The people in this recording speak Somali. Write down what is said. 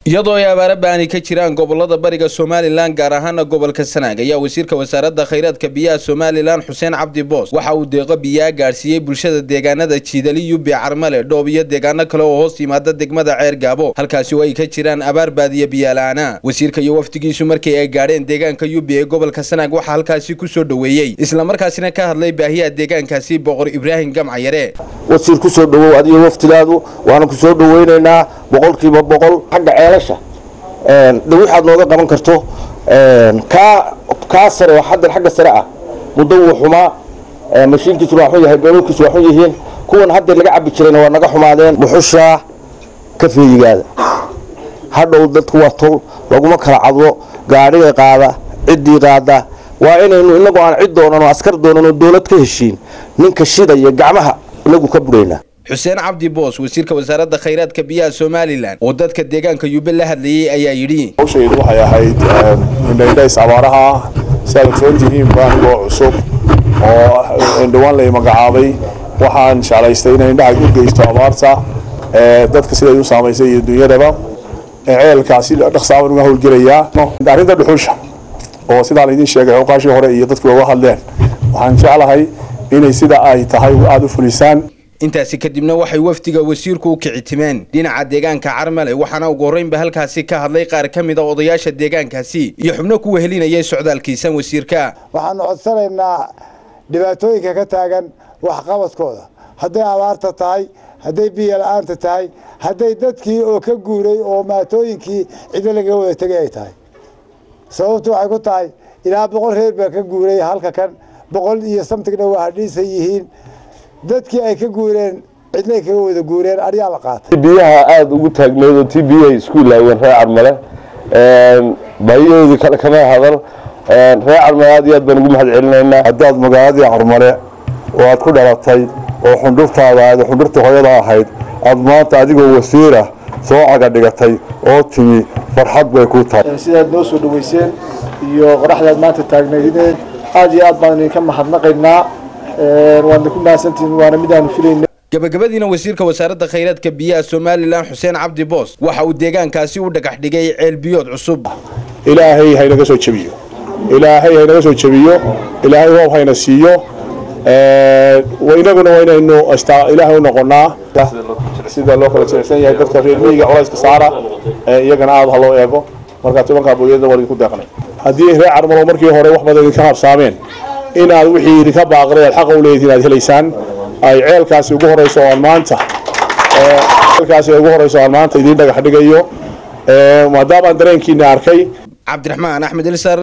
iyadoo ay abaara baani ka jiraan gobolada bariga somalilan gaar ahaana gobolka sanaag ayaa wasiirka wasaaradda khayraadka biyaha somalilan xuseen cabdi boos waxa uu deeqo biyaa gaadhsiiyey bulshada deegaanada jiidali yubbi carmale dhoob iyo deegaano kale oo hoos yimaada degmada ceer gaabo halkaasi oo ay ka jiraan abaar baadiya biyaala'aana wasiirka iyo wafdigiisu markii ay gaadheen deegaanka yubbi ee gobolka sanaag waxaa halkaasi ku soo dhoweeyey islamarkaasina ka hadlay baahiyaha deegaankaasi boqor ibraahim gamcayare wasiir ku soo dhowow adiyo waftigaadu waana ku soo dhoweynaynaa boqolkiiba boqol xagga ceelasha de waxaad nooga qaban karto kaa kaa sare oo haddan xagga sare ah muddo wuu xumaa mashiinkiisu waa xun yahay dhoolkiisu waa xun yihiin kuwan hadda laga cabi jirayna waa naga xumaadeen buxushaa ka feeyigaada hadhow dadku waa tol laguma kala cadlo gaadhiga qaada ciddii qaada waa inaynu inagu aan cid doonan oo askar doonan oo dowlad ka heshiin ninka shidaya gacmaha inagu ka buraynaa xuseen cabdi boos wasiirka wasaaradda khayraadka biyaha somalilan oo dadka deegaanka yube la hadlayey ayaa yidhi hawshaydu waxay ahayd indhaindhays abaaraha ah si aad ogsoon tihiin baahigoo cusub oo indhawaan lay magacaabay waxaan jeclaystay inay indhaha u geysto abaarta dadka siday u saamaysay iyo dunyadaba ceelkaasi dhaqsaaban uga howlgelayaa arrinta dhuxusha oo sidaa laydin sheegay xooqaashii hore iyo dadku uga hadleen waxaan jeclahay inay sida ay tahay aada u fulisaan intaasi kadibna waxay wafdiga wasiirku u kicitimeen dhinaca deegaanka carmale waxaana ugu horreynba halkaasi ka hadlay qaar ka mid a odayaasha deegaankaasi iyo xubno ku wehelinayay socdaalkiisan wasiirka waxaanu codsanaynaa dhibaatooyinka ka taagan waxqabadkooda hadday abaarta tahay hadday biyo la-aanta tahay hadday dadkii oo ka guuray oo maatooyinkii ciddo laga wada tegay ay tahay sababtu waxay ku tahay ilaa boqol reer baa ka guuray halka kan boqol iyo samtigna waa hadhiisan yihiin dadkii ay ka guureen cidnay kaga wada guureen aryaa la qaatay biyaha aada ugu taagneed oo tii biyahay isku ilaaween reer carmale baahiyahoodii kale kama hadal reer carmale aad iyo aad baan ugu mahad celinaynaa haddaad magaaladii carmale oo aad ku dhalatay oo xundhurtaada aad xundhurta hooyada ahayd aad maanta adigoo wasiira soo caga dhigatay oo timi farxad bay ku tahay sidaad noo soo dhaweyseen iyo qoraxdaad maanta taagnaydeen aad iyo aad baan idinka mahadnaqaynaa waadna ku mahadsantihiin waana midaanu filayna gabagabadiina wasiirka wasaaradda khayraadka biyaha somalilan xuseen cabdi boos waxa uu deegaankaasi u dhagax dhigay ceelbiyood cusub ilaahay haynaga soo jebiyo ilaahay haynaga soo jebiyo ilaahay roob hayna siiyo inaguna waa inaynu ilaahay u noqonaa sida loo kala jirecsan yahay dadka reer miyiga culayska saara iyagana aada ha loo eego markaa tobankaa booyada waa idinku deeqnay haddii reer carmalo markii hore wax badan idinka habsaameen inaad wixii idinka baaqday aad xaqa u leedihiin aad helaysaan ay ceelkaasi ugu horeyso aan maanta ceelkaasi ugu horeyso aan maanta idiin dhagax dhigayo maadaama aan dareenkiina arkay cabdiraxmaan axmed ilsar